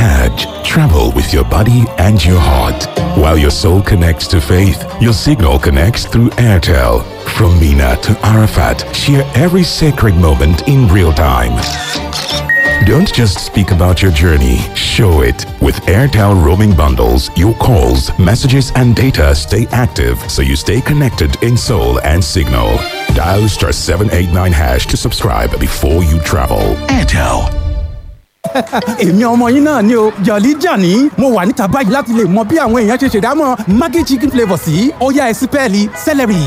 Hajj, travel with your body and your heart. While your soul connects to faith, your signal connects through Airtel. From Mina to Arafat, share every sacred moment in real time. Don't just speak about your journey, show it. With Airtel roaming bundles, your calls, messages, and data stay active so you stay connected in soul and signal. Dial star 789 hash to subscribe before you travel. Airtel. èmi ọmọ yín náà ni o jọ̀lí jàní mo wà níta báyìí láti lè mọ bí àwọn èèyàn ṣe ṣèdámọ̀ maggi chicken flavour sí ọ̀yá ẹ̀sìn pẹ́ẹ́lí celery.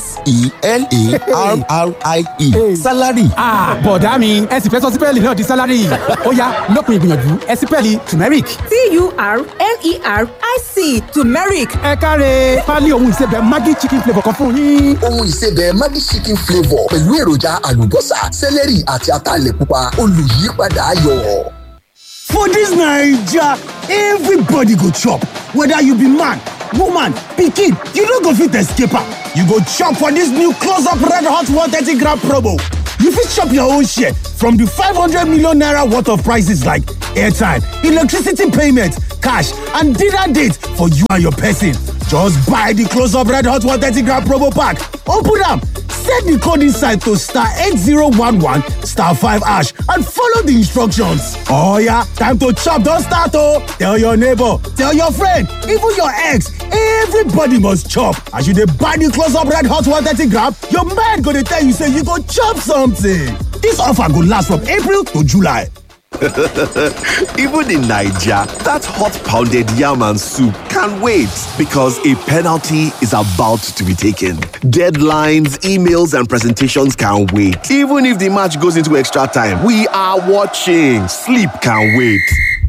s-e-l-a-r-r-i-e salary. bọ̀dá mi ẹ̀sìn fẹ́ sọ sí pẹ́ẹ́lì náà di salary ọ̀yá lópin ìgbìyànjú ẹ̀sìn pẹ́ẹ́lì turmeric. t-u-r-m-e-r-i-c turmeric ẹ káre pálí ohun ìsebẹ̀ maggi chicken flavour kan fún yín. ohun ìsebẹ̀ maggi chicken flavour pẹ̀lú èròjà àlùbọ́sà sẹ́lẹ̀rì àti ataalẹ̀ pupa olùyípadà ayọ̀. For dis Naija, everybody go chop, whether you be man, woman, pikin, you no go fit escape am. You go chop for dis new close up red hot 130 gram promo. You fit chop your own share from di 500 million naira worth of prices like airtime, electricity payment, cash and dinner date for you and your person. Just buy di close up red hot 130 gram promo pack, open am, set di code inside to star 8011 star 5 hash and follow di instructions. Oh yeah, time to chop don start oh! Tell your neighbor, tell your friend, even your ex, everybody must chop. As you dey buy di close up red hot 130 gram, your mind go dey tell you say you go chop something. Dis offer go last from April to July. Even in Nigeria, that hot pounded yam and soup can wait because a penalty is about to be taken. Deadlines, emails, and presentations can wait. Even if the match goes into extra time, we are watching. Sleep can wait.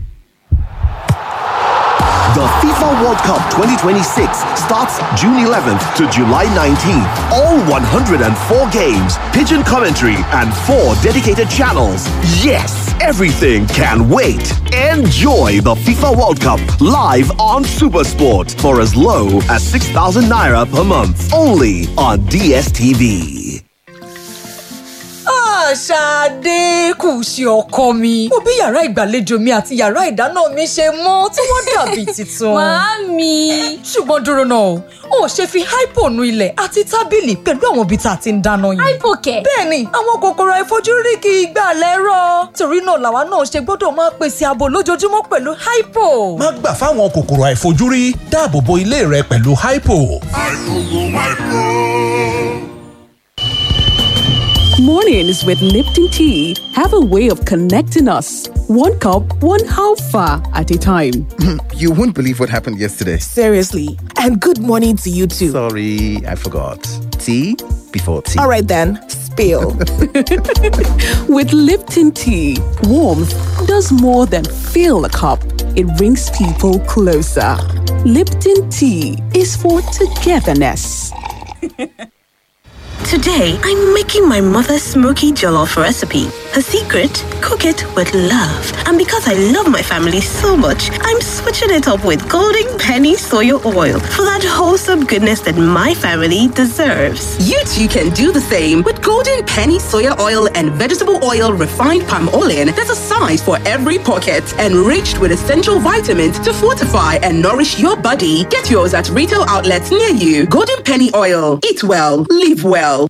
The FIFA World Cup 2026 starts June 11th to July 19th. All 104 games, pigeon commentary, and four dedicated channels. Yes, everything can wait. Enjoy the FIFA World Cup live on Supersport for as low as 6,000 naira per month. Only on DSTV. ṣáadé kù sí ọkọ mi mo bí yàrá ìgbàlejò mi àti yàrá ìdáná mi ṣe mọ́ tí wọ́n dàbí tuntun. Màámi. ṣùgbọ́n dúró náà o ò ṣe fi hypo nu ilẹ̀ àti tábìlì pẹ̀lú àwọn ibi tá a ti ń dáná yìí. Hypo kẹ̀. bẹ́ẹ̀ni àwọn kòkòrò àìfojúrí kì í gbà lẹ́rọ̀ torí náà làwa náà ṣe gbọ́dọ̀ máa pèsè ààbò lójoojúmọ́ pẹ̀lú hypo. má gbà fáwọn kòkòrò àìfojúrí dáàbò bo ilé rẹ pẹ̀lú hypo. Mornings with Lipton Tea have a way of connecting us. One cup, one halfa at a time. You won't believe what happened yesterday. Seriously. And good morning to you too. Sorry, I forgot. Tea before tea. All right then, spill. With Lipton Tea, warmth does more than fill a cup, it brings people closer. Lipton Tea is for togetherness. Today, I'm making my mother's smoky jollof recipe. Her secret? Cook it with love. And because I love my family so much, I'm switching it up with Golden Penny Soya Oil for that wholesome goodness that my family deserves. You too can do the same with Golden Penny Soya Oil and Vegetable Oil Refined Palm Oil. There's a size for every pocket, enriched with essential vitamins to fortify and nourish your body. Get yours at retail outlets near you. Golden Penny Oil. Eat well, live well.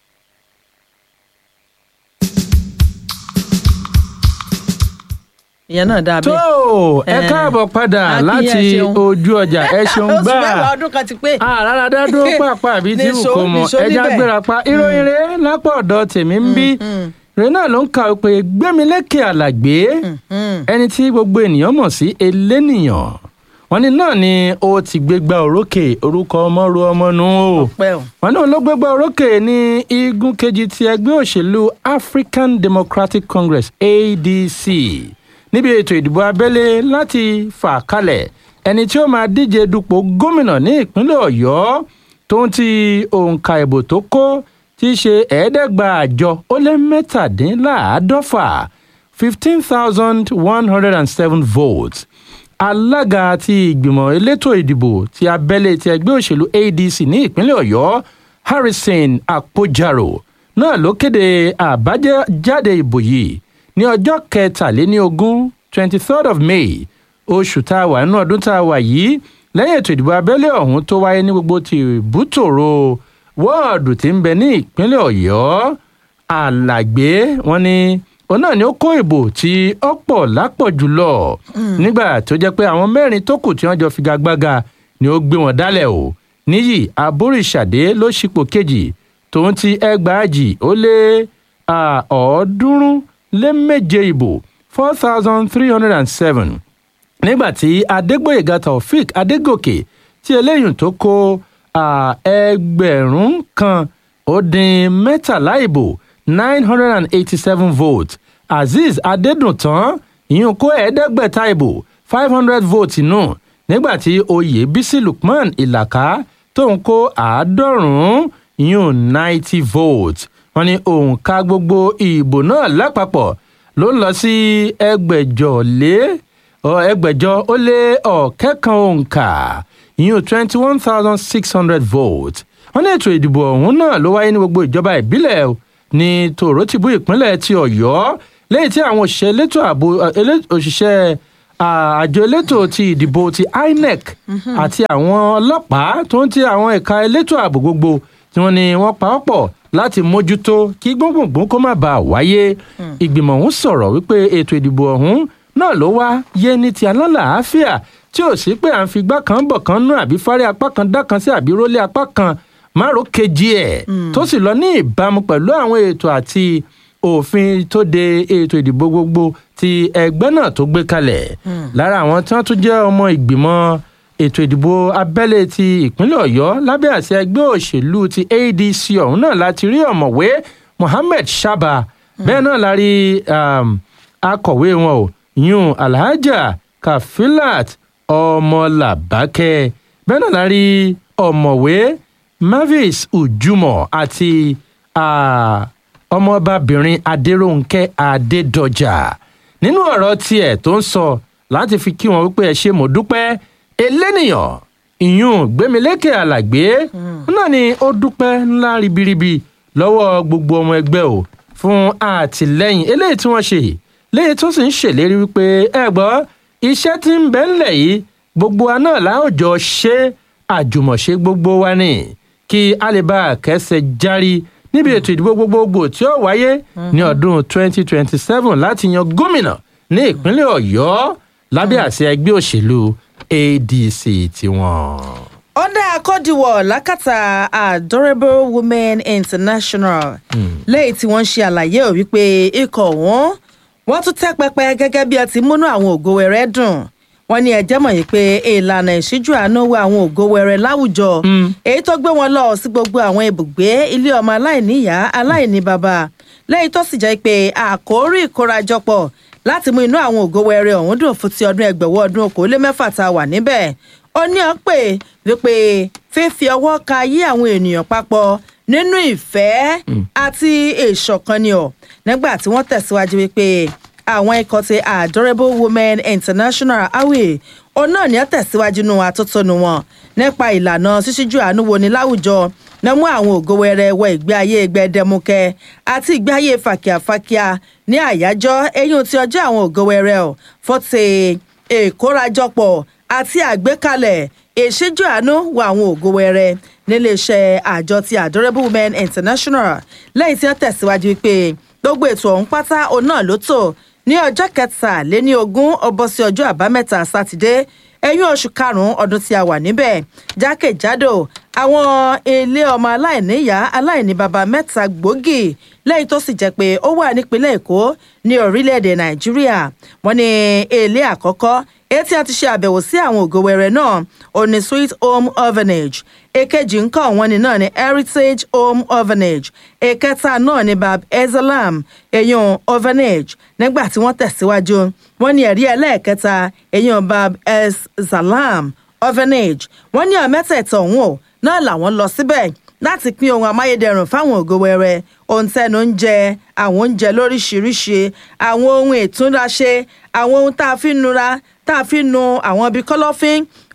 ìyẹn náà dáa tó bẹ́ẹ̀. ẹ káàbọ̀ padà Akínyẹn láti ṣeun. ojú ọjà ẹ ṣeun oṣù gbà mẹ́wàá ọdún kan ti pé. àràrà dádúró pàápàá àbí tí Nìṣó, kò mọ nìṣó ẹja níbẹ̀. gbéra pa ìròyìn rẹ lápò ọ̀dọ̀ tèmi ń bí rẹ náà ló ń ka pé gbẹmílékè àlàgbé ẹni tí gbogbo ènìyàn mọ̀ sí elénìyàn wọn ní náà ni ó ti gbégbá orókè orúkọ ọmọ ru ọmọ nù o pẹ́ o. wọn náà ló gbégbá orókè ní igun kejì ti ẹgbẹ́ òṣèlú African Democratic Congress ADC níbi ètò ìdìbò abẹ́lé láti fà kalẹ̀ ẹni tí ó máa díje dupò gómìnà ní ìpínlẹ̀ ọ̀yọ́ tó ń ti òǹkà ìbò tó kó tí í ṣe ẹ̀ẹ́dẹ́gbàájọ ó lé mẹ́tàdínláàádọ́fà fifteen thousand one hundred and seven votes alága ti ìgbìmọ̀ elétò ìdìbò ti abẹ́lé ti ẹgbẹ́ òṣèlú adc ní ìpínlẹ̀ ọ̀yọ́ harrison akpojaro náà ló kéde àbájáde ìbò yìí ní ọjọ́ kẹtàléníogún twenty third of may oṣù tá a wà nínú ọdún tá a wà yìí lẹ́yìn ètò ìdìbò abẹ́lé ọ̀hún tó wáyé ní gbogbo ti bútòrò wọ́ọ̀dù tí ń bẹ ní ìpínlẹ̀ ọ̀yọ́ alàgbé wọn ni òun náà ni ó kó ìbò tí ó pọ̀ lápọ̀ jùlọ nígbà tó jẹ́ pé àwọn mẹ́rin tó kù tí wọ́n jọ figagbága ni ó gbé wọn dálẹ̀ o níyì aboríṣàdé ló ṣipò kejì tòun ti ẹgbàájì ó lé ọ̀ọ́dúnrún lé méje ìbò four thousand three hundred and seven nígbàtí adégbòyèga taofik adégòkè tí eléyìí tó kó ẹgbẹ̀rún kan ó dín mẹ́tàlá ìbò nine hundred and eighty-seven votes azeez adédùntàn ìyún kó ẹ̀ẹ́dẹ́gbẹ̀ta ìbò five hundred votes nù nígbàtí oyè bísí lukman ìlàkà tó ń kó àádọ́rùn-ún ìyún ninety votes wọn ní òǹkà gbogbo ìbò náà lápapọ̀ ló ń lọ sí ẹgbẹ̀jọ lé ẹgbẹ̀jọ ó lé ọ̀kẹ́kan òǹkà ìyún twenty one thousand six hundred votes wọn ní ètò ìdìbò ọ̀hún náà ló wáyé ní gbogbo ìjọba ìbílẹ̀ ní tòrótìbú ìpínlẹ̀ ti ọ̀yọ́ lẹ́yìn tí àwọn òṣìṣẹ́ elétò ààbò òṣìṣẹ́ àjọ elétò ti ìdìbò ti inec àti àwọn ọlọ́pàá tó ń ti àwọn ẹ̀ka elétò ààbò gbogbo tí wọ́n ní wọ́n pa ọ́ pọ̀ láti mójútó kí gbóngbòngbò kó má bàa wáyé ìgbìmọ̀ ọ̀hún sọ̀rọ̀ wípé ètò ìdìbò ọ̀hún náà ló wá yé ní ti alálàáfíà tí ò sí pé à ń fi igbá kan bọ̀ kan nú àbí fárí apá kan dá kan sí àbí rólé apá kan márùn kejì ẹ̀ tó sì lọ ní ìbámu pẹ̀lú àwọn ètò àti òfin tó de ètò ìdìbò gbogbo ti ẹgbẹ́ náà tó gbé kalẹ̀ lára àwọn tí wọ́n tún jẹ́ ọmọ ìgbìmọ̀ ètò ìdìbò abẹ́lé ti ìpínlẹ̀ ọ̀yọ́ lábẹ́ àṣẹ ẹgbẹ́ òṣèlú ti adc ọ̀hún náà láti rí ọ̀mọ̀wé mohammed shaba bẹ́ẹ̀ náà la rí akọ̀wé wọn o yún alhaja kafilat ọmọlàbákẹ́ bẹ́ẹ̀ náà la rí ọ̀mọ̀wé mavis ujumọ àti ọmọọbabìnrin adéròǹkẹ́ adédọjà nínú ọ̀rọ̀ tiẹ̀ tó ń sọ láti fi kí wọn wípé ẹ ṣe mọ̀ dúpẹ́ elénìyàn ìyún gbẹmílékè alàgbé náà ni ó dúpẹ́ ńlá ribiribi lọ́wọ́ gbogbo ọmọ ẹgbẹ́ o fún àtìlẹ́yìn eléyìí tí wọ́n ṣe léyìí tó sì ń ṣèlérí wípé ẹ gbọ́ iṣẹ́ tí ń bẹ ńlẹ̀ yìí gbogbo wa náà láòjọ ṣe àjùmọ̀ṣe gbogbo wa ni kí a lè bá a kẹsẹ̀ járí níbi ètò ìdìbò gbogbogbò tí ó wáyé ní ọdún 2027 láti yan gómìnà ní ìpínlẹ̀ ọ̀yọ́ lábẹ́ àṣẹ ẹgbẹ́ òṣèlú adc tiwọn. ọ̀dà àkọ́dìwọ̀ lákàtà adorable women international lẹ́yìn tí wọ́n ń ṣe àlàyé ò wípé ikọ̀ wọn wọ́n tún tẹ́ pẹpẹ gẹ́gẹ́ bí ẹ ti múnú àwọn ògo wẹrẹ dùn wọ́n ní ẹjẹ́ mọ̀ yìí pé ìlànà ìṣíjú àánú wo àwọn ògo wẹrẹ láwùjọ èyí tó gbé wọn lọ sí gbogbo àwọn ibùgbé ilé ọmọ aláìníyá aláìní bàbá lẹ́yìn tó sì jẹ́ pé àkórí ìkórajọpọ̀ láti mú inú àwọn ògo wẹrẹ ọ̀hún dùn fún ti ọdún ẹgbẹ̀wọ́ ọdún okòólé mẹ́fà tá a wà níbẹ̀ ó ní ọ́n pè wípé fífi ọwọ́ ka yí àwọn ènìyàn papọ̀ nínú ìfẹ́ àti ìṣọ̀kan ni ọ̀ nígbà tí wọ́n tẹ̀síwájú wípé àwọn ikọ̀ ti adorable women international awe òun náà ní ọ́ tẹ̀síwájú nù atótónu wọn nípa ìlànà ṣíṣíjú àánú wo ni láwùjọ ní mú àwọn ògo wẹrẹ wọ ìgbé ayé gbẹdẹmukẹ àti ìgbé ayé fàkíàfàkíà ní àyájọ́ eyín ti ọjọ́ àwọn ògo wẹrẹ ọ̀ fọ́tẹ̀ ìkórajọpọ̀ àti àgbékalẹ̀ ìṣíjú àánú wọ àwọn ògo wẹrẹ níléeṣẹ́ àjọ ti adorable women international lẹ́yìn tí wọ́n tẹ̀síwájú pé gbogbo ètò ọ̀hún pátá òun náà ló tò ní ọjọ́ kẹtàléní ogún ọbọ̀ sí ọjọ́ àbámẹ́ta sátidé ẹ̀yìn oṣù karùn-ún ọdún tí a wà níbẹ̀ jákèjádò àwọn ilé ọmọ aláìníyá aláìní baba mẹ́ta gbòógì lẹ́yìn tó sì jẹ́ pé ó wà nípínlẹ̀ èkó ní orílẹ̀-èdè nàìjíríà wọ́n ní ilé àkọ́kọ́ èyí tí a ti ṣe àbẹ̀wò sí àwọn ògo wẹrẹ náà òní sweet home orphanage èkejì ńkọ́ wọn ni náà ní heritage home orphanage èkẹta náà ní bab ezelam èyàn orphanage nígbà tí wọ́n tẹ̀síwájú wọ́n ní ẹ̀rí ẹlẹ́ẹ̀kẹta èyàn bab es zalam orphanage wọ́n ní ọ̀mẹ́tẹ̀ẹ̀tọ̀ ọ̀hún ò náà làwọn lọ síbẹ̀ láti pín ohun amáyédẹrùn fáwọn ògo wẹrẹ ohun tẹnu ń jẹ àwọn oúnjẹ lóríṣiríṣi àwọn ohun ìtúnraṣe àwọn ohun tá a fi nura tá a fi nu àwọn ibi kọlọ́fín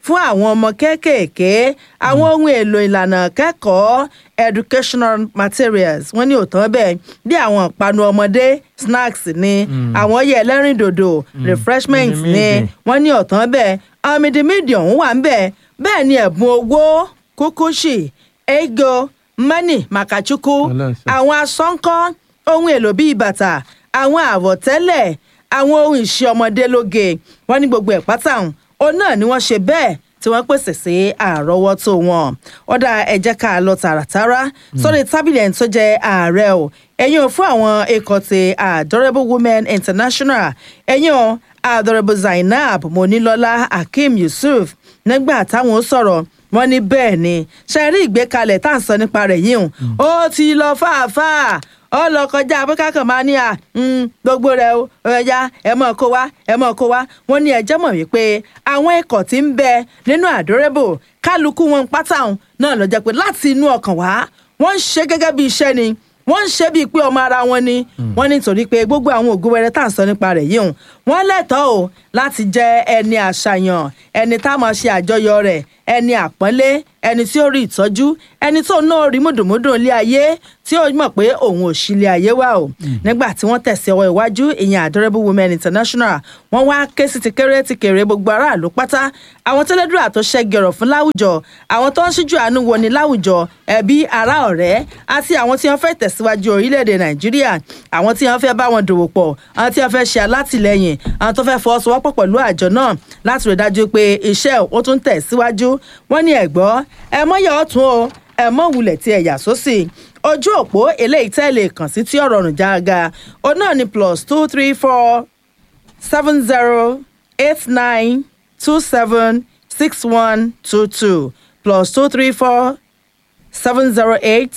fún àwọn ọmọ kéékèèké àwọn ohun èlò ìlànà kẹ́kọ̀ọ́ educational materials wọ́n ní òtán bẹ́ẹ̀ bí àwọn ìpanu ọmọdé snacks ni àwọn ọyẹ ẹlẹ́rìndòdò refreshments ni wọ́n ní ọ̀tán bẹ́ẹ̀ àwọn mídìmídì ọ̀hún wà ń bẹ̀ bẹ́ẹ̀ ni ẹ̀bùn owó kúkúṣì ego mọ́nì màkàchukwu àwọn asọ́ńkọ́ ohun èlò bíi bàtà àwọn àwọ̀tẹ́lẹ̀ àwọn ohun ìṣe ọmọdé lóge wọ́n ní gbogbo ẹ̀ pátá òun náà ni wọ́n ṣe bẹ́ẹ̀ tí wọ́n pèsè sí àrọ́wọ́tó wọn ọ̀dà ẹ jẹ́ ká lọ tààràtàrà sórí tábìlì ẹni tó jẹ́ ààrẹ o ẹ̀yin ò fún àwọn ikọ̀ ti adorable women international ẹ̀yin ò adorable zainab monilola hakeem yusuf nígbà táwọn sọ̀rọ̀ wọ́n ní bẹ́ẹ̀ ni ṣe rí ìgbékalẹ̀ tá à ń sọ nípa rẹ̀ yìí hùn ó ti lọ fàáfàá ó lọ kọjá abúká kan máa ní à gbogbo rẹ o ẹja ẹ mọ kó wá ẹ mọ kó wá wọ́n ní ẹjẹ mọ̀ wípé àwọn ikọ̀ tí ń bẹ nínú àdórébò kálukú wọn pátá náà lọ jẹ́ pé láti inú ọkàn wá wọ́n ń ṣe gẹ́gẹ́ bí iṣẹ́ ni wọ́n ń ṣe bíi pé ọmọ ara wọn ni wọ́n nítorí pé gbogbo àwọn ògùn wẹrẹ tá à ń sọ nípa rẹ̀ yìí hùn wọ́n lẹ́tọ̀ọ́ o láti jẹ́ ẹni àṣàyàn ẹni tá a máa ṣe àjọyọ̀ rẹ̀ ẹni àpọ́nlé ẹni tí ó rí ìtọ́jú ẹni tó náà rí mùdùmùdù ilé ayé tí ó mọ̀ pé òun ò sí ilé ayé wa o nígbà tí wọ́n tẹ̀sí ọwọ́ iwájú ìyẹn adorable women international wọ́n wá ké sí ti kéré ti kéré gbogbo aráàlú pátá àwọn tẹ́lẹ̀dúrà tó ṣẹ́gi ọ̀rọ̀ fún láwùjọ àwọn tó ń ṣíjú àánú wo ni láwùjọ ẹbí ará ọ̀rẹ́ àti àwọn tí wọ́n fẹ́ tẹ̀síwájú orílẹ̀-èdè nàìjíríà àwọn tí wọ́n fẹ́ bá wọn dòwò pọ̀ àwọn tí wọ́n fẹ́ ṣe alátìlẹyìn àwọn tó fẹ́ fọwọ́sowọ́pọ̀ pẹ̀lú àjọ náà láti rí dájú pé iṣẹ́ ó tún tẹ̀ síwájú wọ́n ní ẹ̀gbọ́ ẹ mọ́yọ̀ ọ̀tún o ẹ mọ́ wulẹ̀ tí ẹ yà sósì ojú òpó eléyìí tẹ́lẹ̀ kàn sí tí ọ̀rọ̀ ọ̀rùn jága ó náà ní plus two three four seven zero eight nine two seven six one two two plus two three four seven zero eight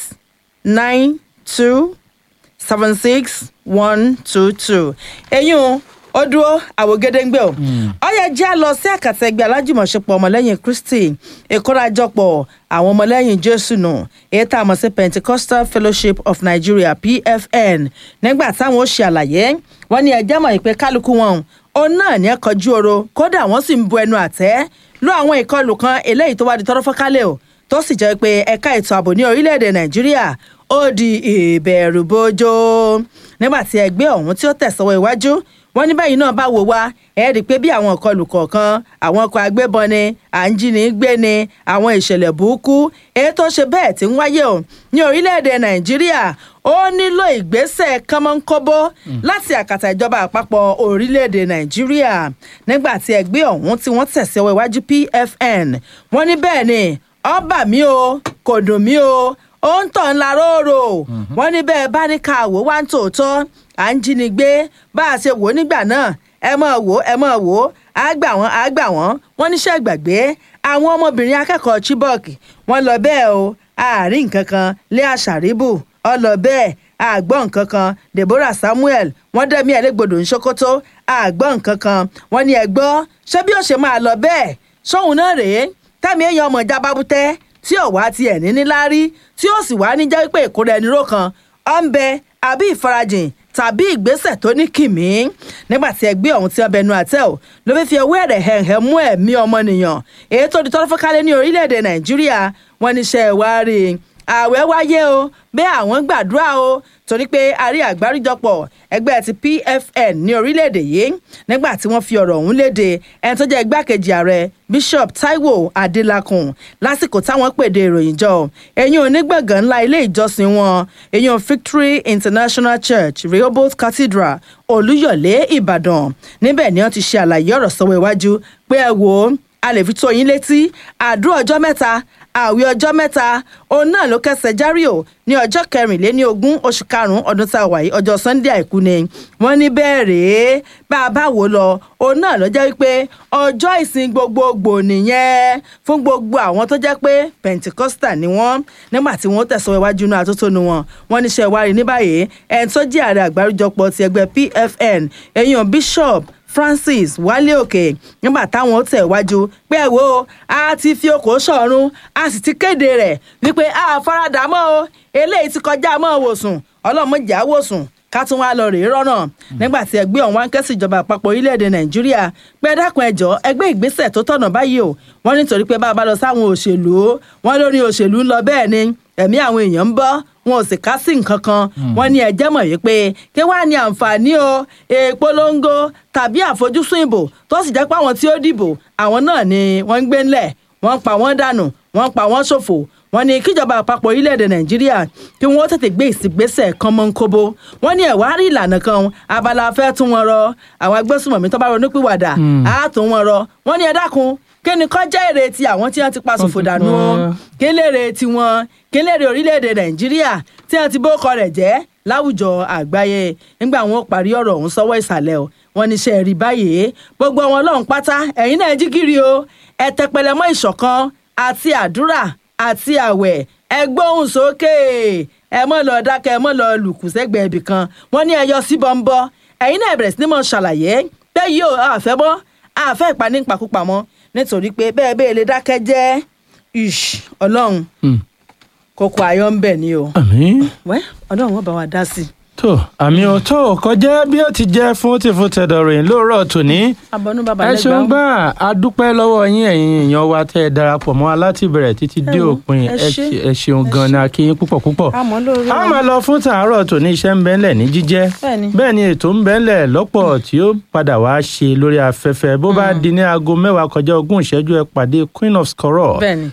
nine two seven six one two two eyín ó dúró àwògedengbe o ọyẹ jẹ́ lọ sí àkàtà ẹgbẹ́ alájùmọ̀ṣepọ̀ ọmọlẹ́yìn kristi ìkórajọpọ̀ àwọn ọmọlẹ́yìn jésù nù èyí tá a mọ̀ sí pentecostal fellowship of nigeria pfn nígbà táwọn ó ṣe àlàyé wọn ní ẹjẹ́ mọ̀ ìpè kálukú wọn òun náà ní ẹ̀kọ́jú oro kódà wọ́n sì ń bu ẹnu àtẹ́ lọ àwọn ìkọlù kan eléyìí tó wá di tọ́rọ́ fọ́kálẹ̀ o tó sì jẹ́ pé ẹ̀ka ètò ààbò ní orílẹ̀-èdè nàìjíríà ó di ìbẹ̀rù bójó nígbà tí ẹgbẹ́ ọ̀hún tí ó tẹ̀sọ́wọ́ iwájú wọn ní báyìí náà bá wò wá ẹ rí i pé bí àwọn ìkọlù kọ̀ọ̀kan àwọn ọkọ̀ agbébọn ni à ń jí ní gbé ni àwọn ìṣẹ̀lẹ̀ burúkú èyí tó ṣe bẹ́ẹ̀ tí ń wáyé o ní orílẹ̀-èdè nàìjíríà ó nílò ìgbésẹ̀ kánmọ́nkóbó láti àkàtà ìjọba àpapọ̀ orílẹ̀-èdè nàìjíríà nígbà tí ẹgbẹ́ ọ̀hún tí wọ́n tẹ̀sí ọwọ́ iwájú pfn wọ́n ní bẹ́ẹ̀ ni ọba mi o kò dùn mí o ó ń tàn ńlá róòrò wọ́n ní bẹ́ẹ̀ bá ní ká wò wá ń tòótọ́ à ń jínigbé bá a ṣe wò ó nígbà náà ẹ mọ̀ wò ẹ mọ̀ wò á gbà wọ́n á gbà wọ́n wọ́n níṣẹ́ gbàgbé àwọn ọmọbìnrin akẹ́kọ̀ọ́ chibok wọ́n lọ bẹ́ẹ̀ o àárín nǹkan kan lé àṣàríbù ọ lọ bẹ́ẹ̀ àgbọ̀ nǹkan kan deborah samuel wọ́n dẹ́mi ẹ̀lẹ́gbọ̀dọ̀ ní sokoto àgbọ̀ nǹkan kan wọ́n ní ẹgbọ́ ṣé bí ó ṣe máa lọ bẹ́ẹ̀ sóhun náà rèé tẹ́mi èèyàn ọmọ ìjà bábútẹ́ tí ò wá tiẹ̀ ní níláárí tí ó sì wá ní jẹ́ pé ìkórè ẹni ró kan ọ̀ ń bẹ àbí ìfarajìn tàbí ìgbésẹ̀ tó ní kìmí nígbà tí ẹgbẹ́ ọ̀hún ti ọbẹ̀ nu àtẹ́ ò ló fi fi ọwọ́ ẹ̀rẹ̀ hẹ̀hẹ̀ mú ẹ̀mí ọmọnìyàn èyí tó di tọ́lọ́ fọ́kálẹ̀ ní orílẹ̀-èdè nàìjíríà wọ́n níṣẹ́ wá rí i ààwẹ̀ wáyé o bẹ́ẹ̀ àwọn gbàdúrà o torí pé a rí àgbáríjọpọ̀ ẹgbẹ́ ti pfn ní orílẹ̀-èdè yìí nígbà tí wọ́n fi ọ̀rọ̀ ọ̀hún léde ẹni tó jẹ́ igbákejì ààrẹ bishop taiwo adelakun lásìkò táwọn pèdè ìròyìn jọ ẹ̀yìn onígbọ̀ngàn ńlá ilé ìjọsìn wọn ẹ̀yìn victory international church rehoboth cathedral olúyọ̀lé ìbàdàn níbẹ̀ ni wọ́n ti ṣe àlàyé ọ̀rọ̀ sọ́wọ́ iwájú pé ẹ wò ó a lè fi tó yín létí àdúrà ọjọ́ mẹ́ta àwẹ̀ ọjọ́ mẹ́ta òun náà ló kẹsẹ̀ járí o ní ọjọ́ kẹrìnléní ogún oṣù karùn-ún ọdún tá a wà yìí ọjọ́ sunday àìkú ni wọ́n ní bẹ́ẹ̀ rèé bá a bá wò lọ òun náà ló jẹ́ wípé ọjọ́ ìsìn gbogbogbò nìyẹn fún gbogbo àwọn tó jẹ́ pé pentecostal ni wọ́n nígbà tí wọ́n tẹ̀sán iwájú inú àtótónu wọn wọ́n níṣẹ́ ìwárí ní báyìí ẹni tó jẹ́ ààrẹ àgbáríjọpọ̀ ti ẹgbẹ́ pfn èèyàn bishop francis wálé òkè nígbà táwọn tẹ̀ wájú pé ẹ wo a ti fi okòó sọ̀run a sì ti kéde rẹ̀ wípé a faradà mọ́ o eléyìí ti kọjá mọ́ wòsùn ọlọ́mọdé àwòsùn ká tún wá lọ rèé rọ́nà nígbà tí ẹgbẹ́ ọ̀hún wá ń ké sí ìjọba àpapọ̀ orílẹ̀-èdè nàìjíríà pé ẹ dákun ẹjọ́ ẹgbẹ́ ìgbésẹ̀ tó tọ̀nà báyìí o wọ́n nítorí pé bá a bá lọ sáwọn òṣèlú wọ́n lórí òṣèlú ń lọ bẹ́ẹ̀ ni ẹ̀mí àwọn èèyàn ń bọ́ wọn ò sì ká sí nǹkan kan wọn ní ẹjẹ́ mọ̀ wípé kí wàá ní àǹfààní o èèpolongo tàbí àfojúsùn ìbò tó sì jẹ́ pé àwọn tí ó dìbò àwọn náà ni wọ́n ń gbé ńlẹ̀ wọ́n pa wọ́n dànù wọ́n pa wọ́n ṣòfò wọ́n ní kíjọba àpapọ̀ orílẹ̀-èdè nàìjíríà kí wọ́n tètè gbé ìsìgbésẹ̀ kan mọ́ ń kóbó wọ́n ní ẹ̀wá rí ìlànà kan abala fẹ́ tún wọn rọ àwọn agbésùmọ̀mí tó bá ronú pìwàdà á tún wọn rọ wọ́n ní ẹ dákun kí ni kọ́ jẹ́ èrè ti àwọn tí wọ́n ti pa ṣòfò dànù o kí lèrè tiwọn kí lèrè orílẹ̀-èdè nàìjíríà tí wọ́n ti bókọ rẹ̀ jẹ́ láwùjọ àgbáyé nígbà wọn ò parí ọ̀rọ̀ ọ̀hún sọ́wọ́ ìsàlẹ̀ o wọn ní ṣe rí báyìí gbogbo wọn lọ́hùn pátá ẹ̀yin náà jí kiri o ẹ tẹpẹlẹ mọ́ ìṣọ̀kan àti àdúrà àti àwẹ̀ ẹ gbóhùn sókè ẹ mọ́ lọ dákẹ́ ẹ mọ́ lọ lùkù sẹ́gbẹ̀ẹ́ ibì kan wọ́n ní ẹyọ sí bọ́ńbọ́ ẹ̀yin náà bẹ̀rẹ̀ sí ní mọ̀ ṣàlàyé pé yìí ò àfẹ́ bọ́ àfẹ́ ìpaní pàkúpamọ́ nítorí pé bẹ́ẹ̀ bẹ́ẹ̀ lè dákẹ́ jẹ́ ish ọlọ́run kókó ayọ̀ ń bẹ̀ ni o wẹ́ ọlọ́run wọn bá wa dá sí i tó àmì ọ̀tọ̀ kọjá bí ó ti jẹ́ fún tìfún tẹ̀dọ̀rìn lóòrọ̀ tòní. abọ́nú bàbá ẹ ṣeun gbà á dúpẹ́ lọ́wọ́ yín ẹ̀yin èèyàn wa tẹ́ ẹ darapọ̀ mọ́ alátìbẹ̀rẹ̀ títí dé òpin ẹ ṣeun gan ni a kí yín púpọ̀ púpọ̀. a máa lọ fún tàárọ̀ tòní iṣẹ́ ń bẹ́ńlẹ̀ ní jíjẹ́ bẹ́ẹ̀ ni ètò ń bẹ́ńlẹ̀ lọ́pọ̀ tí ó padà wá ṣe lórí afẹ́fẹ́ bó bá di ní aago mẹ́wàá kọjá ogún ìṣẹ́jú ẹ pàdé queen of scoror